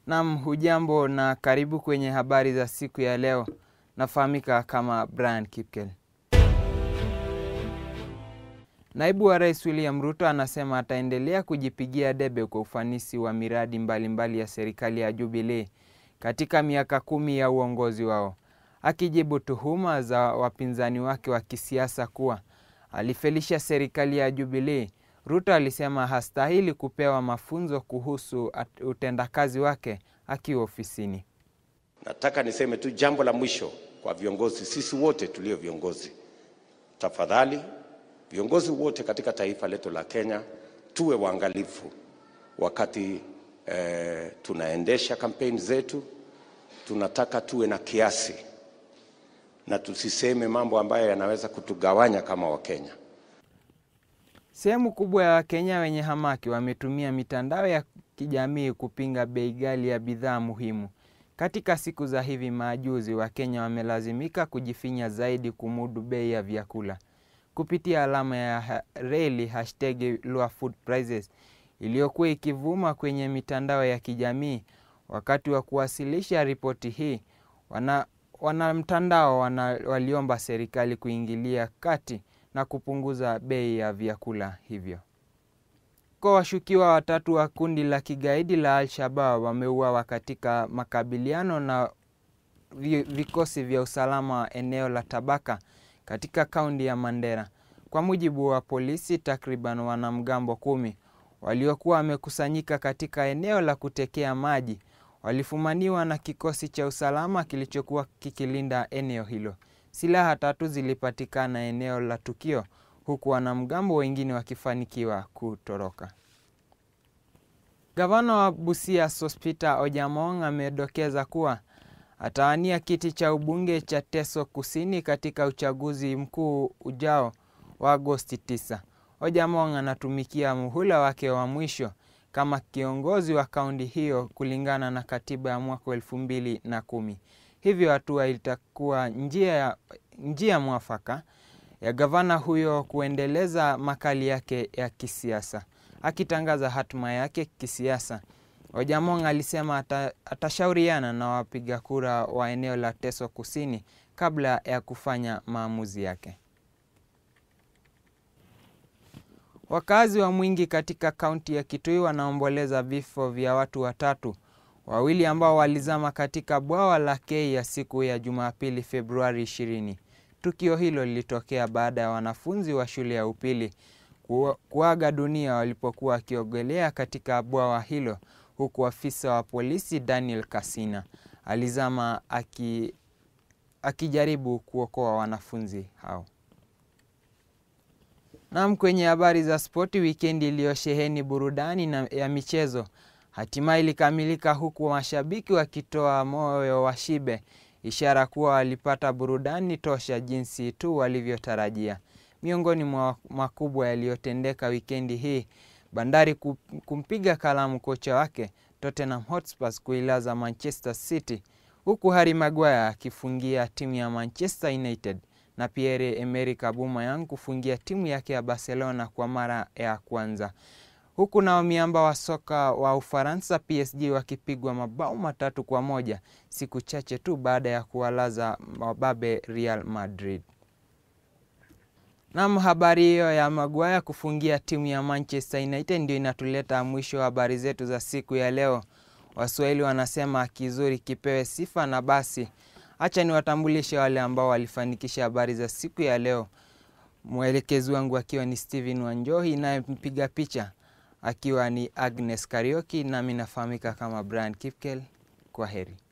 Naam, hujambo na karibu kwenye habari za siku ya leo. Nafahamika kama Brian Kipkel. Naibu wa Rais William Ruto anasema ataendelea kujipigia debe kwa ufanisi wa miradi mbalimbali mbali ya serikali ya Jubilee katika miaka kumi ya uongozi wao. Akijibu tuhuma za wapinzani wake wa kisiasa kuwa alifelisha serikali ya Jubilee, Ruto alisema hastahili kupewa mafunzo kuhusu utendakazi wake akiwa ofisini. Nataka niseme tu jambo la mwisho kwa viongozi, sisi wote tulio viongozi, tafadhali viongozi wote katika taifa letu la Kenya tuwe waangalifu wakati eh, tunaendesha kampeni zetu. Tunataka tuwe na kiasi na tusiseme mambo ambayo yanaweza kutugawanya kama Wakenya. Sehemu kubwa ya Wakenya wenye hamaki wametumia mitandao ya kijamii kupinga bei ghali ya bidhaa muhimu. Katika siku za hivi majuzi, Wakenya wamelazimika kujifinya zaidi kumudu bei ya vyakula kupitia alama ya reli hashtag lower food prices iliyokuwa ikivuma kwenye mitandao ya kijamii. Wakati wa kuwasilisha ripoti hii, wana wanamtandao wana, waliomba serikali kuingilia kati na kupunguza bei ya vyakula hivyo. Kwa washukiwa watatu wa kundi la kigaidi la Al-Shabaab wameuawa katika makabiliano na vikosi vya usalama wa eneo la Tabaka katika kaunti ya Mandera. Kwa mujibu wa polisi, takriban wanamgambo kumi waliokuwa wamekusanyika katika eneo la kutekea maji walifumaniwa na kikosi cha usalama kilichokuwa kikilinda eneo hilo. Silaha tatu zilipatikana eneo la tukio, huku wanamgambo wengine wakifanikiwa kutoroka. Gavana wa Busia Sospeter Ojamong amedokeza kuwa atawania kiti cha ubunge cha Teso Kusini katika uchaguzi mkuu ujao wa Agosti 9. Ojamong anatumikia muhula wake wa mwisho kama kiongozi wa kaunti hiyo kulingana na katiba ya mwaka elfu mbili na kumi. Hivyo hatua itakuwa njia, ya, njia mwafaka ya gavana huyo kuendeleza makali yake ya kisiasa. Akitangaza hatima yake kisiasa, Ojamong alisema ata, atashauriana na wapiga kura wa eneo la Teso Kusini kabla ya kufanya maamuzi yake. Wakazi wa Mwingi katika kaunti ya Kitui wanaomboleza vifo vya watu watatu, wawili ambao walizama katika bwawa la Kei siku ya Jumapili Februari 20. Tukio hilo lilitokea baada ya wanafunzi wa shule ya upili kuaga dunia walipokuwa wakiogelea katika bwawa hilo, huku afisa wa polisi Daniel Kasina alizama aki, akijaribu kuokoa wanafunzi hao. Nam, kwenye habari za spoti, wikendi iliyosheheni burudani na ya michezo hatimaye ilikamilika huku mashabiki wakitoa moyo wa shibe, ishara kuwa walipata burudani tosha jinsi tu walivyotarajia. Miongoni mwa makubwa yaliyotendeka wikendi hii, Bandari kumpiga kalamu kocha wake Tottenham Hotspur kuilaza Manchester City, huku Harry Maguire akifungia timu ya Manchester United na Pierre Emerick Aubameyang kufungia timu yake ya Barcelona kwa mara ya kwanza, huku nao miamba wa soka wa Ufaransa PSG wakipigwa mabao matatu kwa moja siku chache tu baada ya kuwalaza mababe Real Madrid. Nam, habari hiyo ya Maguire kufungia timu ya Manchester United ndio inatuleta mwisho wa habari zetu za siku ya leo. Waswahili wanasema kizuri kipewe sifa, na basi acha niwatambulishe wale ambao walifanikisha habari za siku ya leo. Mwelekezi wangu akiwa ni Steven Wanjohi, naye mpiga picha akiwa ni Agnes Karioki, nami nafahamika kama Brian Kipkel. Kwa heri.